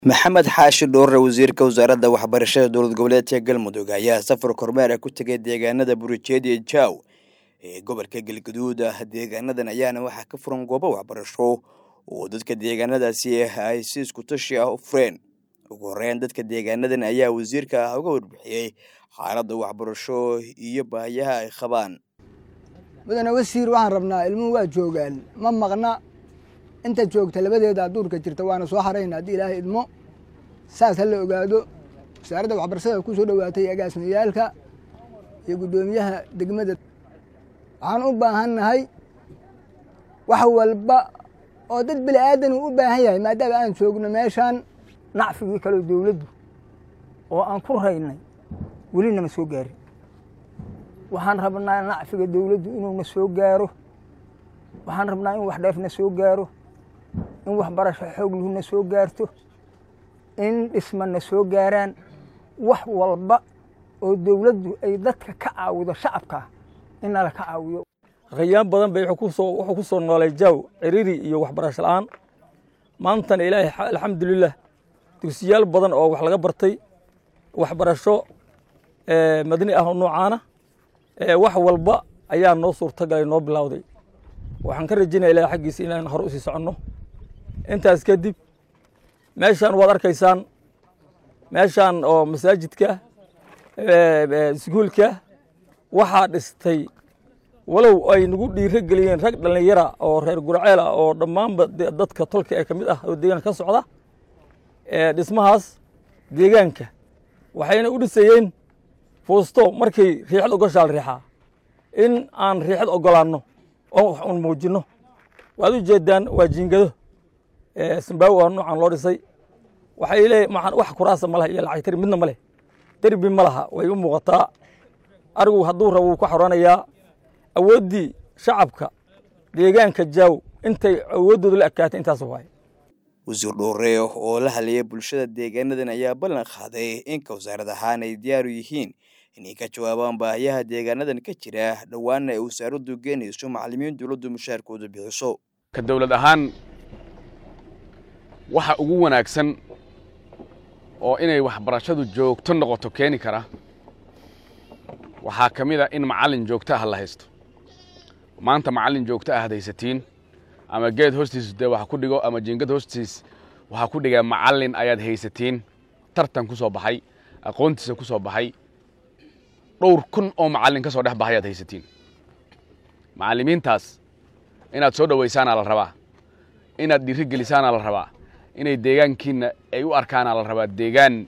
maxamed xaashi dhoorre wasiirka wasaaradda waxbarashada dowlad goboleedka galmudug ayaa safar kormeer ku tegay deegaanada burijeed iyo jaaw ee gobolka galgaduud deegaanadan ayaana waxaa ka furan goobo waxbarasho oo dadka deegaanadaasi ay si isku tashi ah u fureen ugu horeyn dadka deegaanadan ayaa wasiirka uga warbixiyey xaaladda waxbarasho iyo baahiyaha ay qabaan mudane wasiir waxaan rabnaa ilmuhu waa joogaan ma maqna inta joogta labadeeda duurka jirta waana soo harayna haddii ilaahay idmo saas ha la ogaado wasaaradda waxbarashada ku soo dhowaatay agaasimayaalka iyo guddoomiyaha degmada waxaan u baahannahay wax walba oo dad bini aadan uu u baahan yahay maadaama aan joogno meeshaan nacfigii kaleo dowladdu oo aan ku raynay weli nama soo gaarin waxaan rabnaa nacfiga dowladdu inuuna soo gaaro waxaan rabnaa in wax dheefna soo gaaro in waxbarasho xoogluhuna soo gaarto in dhismana soo gaaraan wax walba oo dowladdu ay dadka ka caawido shacabkaa in nala ka caawiyo khayaan badan bay wuxuu ku soo noolay jaaw ciriiri iyo waxbarasho la'aan maantana ilaahay alxamdulilah dugsiyaal badan oo wax laga bartay waxbarasho madni ah oo noocaana wax walba ayaa noo suurtagalay noo bilowday waxaan ka rajaynaya ilahay xaggiisa inaan hore usii soconno intaas kadib meeshaan waad arkaysaan meeshaan oo masaajidka iskuulka waxaa dhistay walow ay nagu dhiiro geliyeen rag dhallinyara oo reer gurceel ah oo dhammaanba dadka tolka ee ka mid ah oo deegaanka ka socda dhismahaas deegaanka waxayna u dhisayeen fuusto markay riixad ogoshaal riixaa in aan riixad ogolaanno oo wax uun muujinno waad u jeedaan waa jiingado simbaawi waa noocan loo dhisay waxay leeyahy maxaan wax kuraasa ma laha iyo lacagtari midna ma leh derbi ma laha way u muuqataa arigu hadduu rabo wuu ka xoranayaa awooddii shacabka deegaanka jaaw intay awooddooda la ekaatay intaas waaye wasiir dhoore oo la hadlayay bulshada deegaanadan ayaa ballan qaaday inka wasaarad ahaan ay diyaaru yihiin inay ka jawaabaan baahiyaha deegaanadan ka jira dhowaanna ay wasaaraddu geenayso macallimiin dowladdu mushaarkooda bixiso ka dawlad ahaan waxa ugu wanaagsan oo inay waxbarashadu joogto noqoto keeni kara waxaa ka mid a in macallin joogto ah la haysto maanta macallin joogto ah ad haysatiin ama geed hoostiis dee wax ku dhigo ama jiingad hoostiis waxaa ku dhigaa macallin ayaad haysatiin tartan ku soo baxay aqoontiisa ku soo baxay dhowr kun oo macallin ka soo dhex baxay aad haysatiin macallimiintaas inaad soo dhowaysaanaa la rabaa inaad dhiiri gelisaanaa la rabaa inay deegaankiinna ay u arkaanaa la rabaa deegaan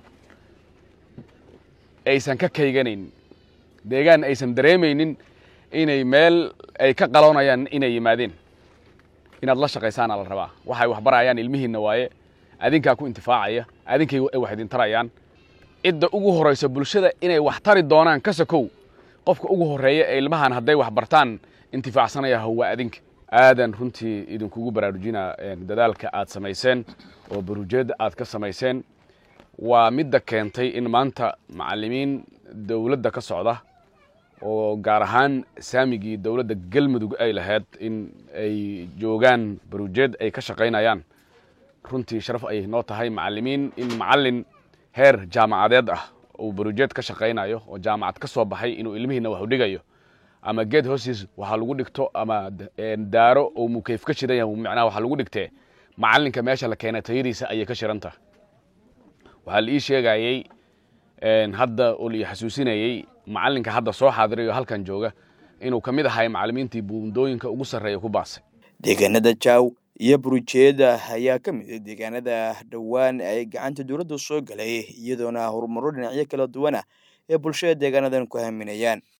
aysan ka kayganayn deegaan aysan dareemaynin inay meel ay ka qaloonayaan inay yimaadeen inaad la shaqaysaanaa la rabaa waxay waxbarayaan ilmihiinna waaye adinkaa ku intifaacaya adinkay ay wax idin tarayaan cidda ugu horraysa bulshada inay wax tari doonaan ka sokow qofka ugu horreeya ee ilmahan hadday wax bartaan intifaacsanaya waa adinka aadan runtii idinkugu baraarujinaa dadaalka aad samayseen oo barujeedda aad ka samayseen waa midda keentay in maanta macallimiin dowladda ka socda oo gaar ahaan saamigii dowladda galmudug ay lahayd in ay joogaan barujeed ay ka shaqaynayaan runtii sharaf ayay noo tahay macallimiin in macallin heer jaamacadeed ah uu barujeed ka shaqaynayo oo jaamacad ka soo baxay inuu ilmihiina wax u dhigayo ama geed hoostiis waxaa lagu dhigto ama daaro oo mukeyf ka shiran yahay macnaha waxaa lagu dhigtee macallinka meesha la keenay tayadiisa ayay ka shiran tahay waxaa la ii sheegayey hadda oo la ii xasuusinayey macallinka hadda soo xaadiray oo halkan jooga inuu ka mid ahay macallimiintii buundooyinka ugu sarreeya ku baasay deegaanada jaaw iyo burujeeda ayaa ka mid a deegaanada dhowaan ay gacanta dowladda soo galay iyadoona horumaro dhinacyo kala duwana ee bulshada deegaanadan ku haminayaan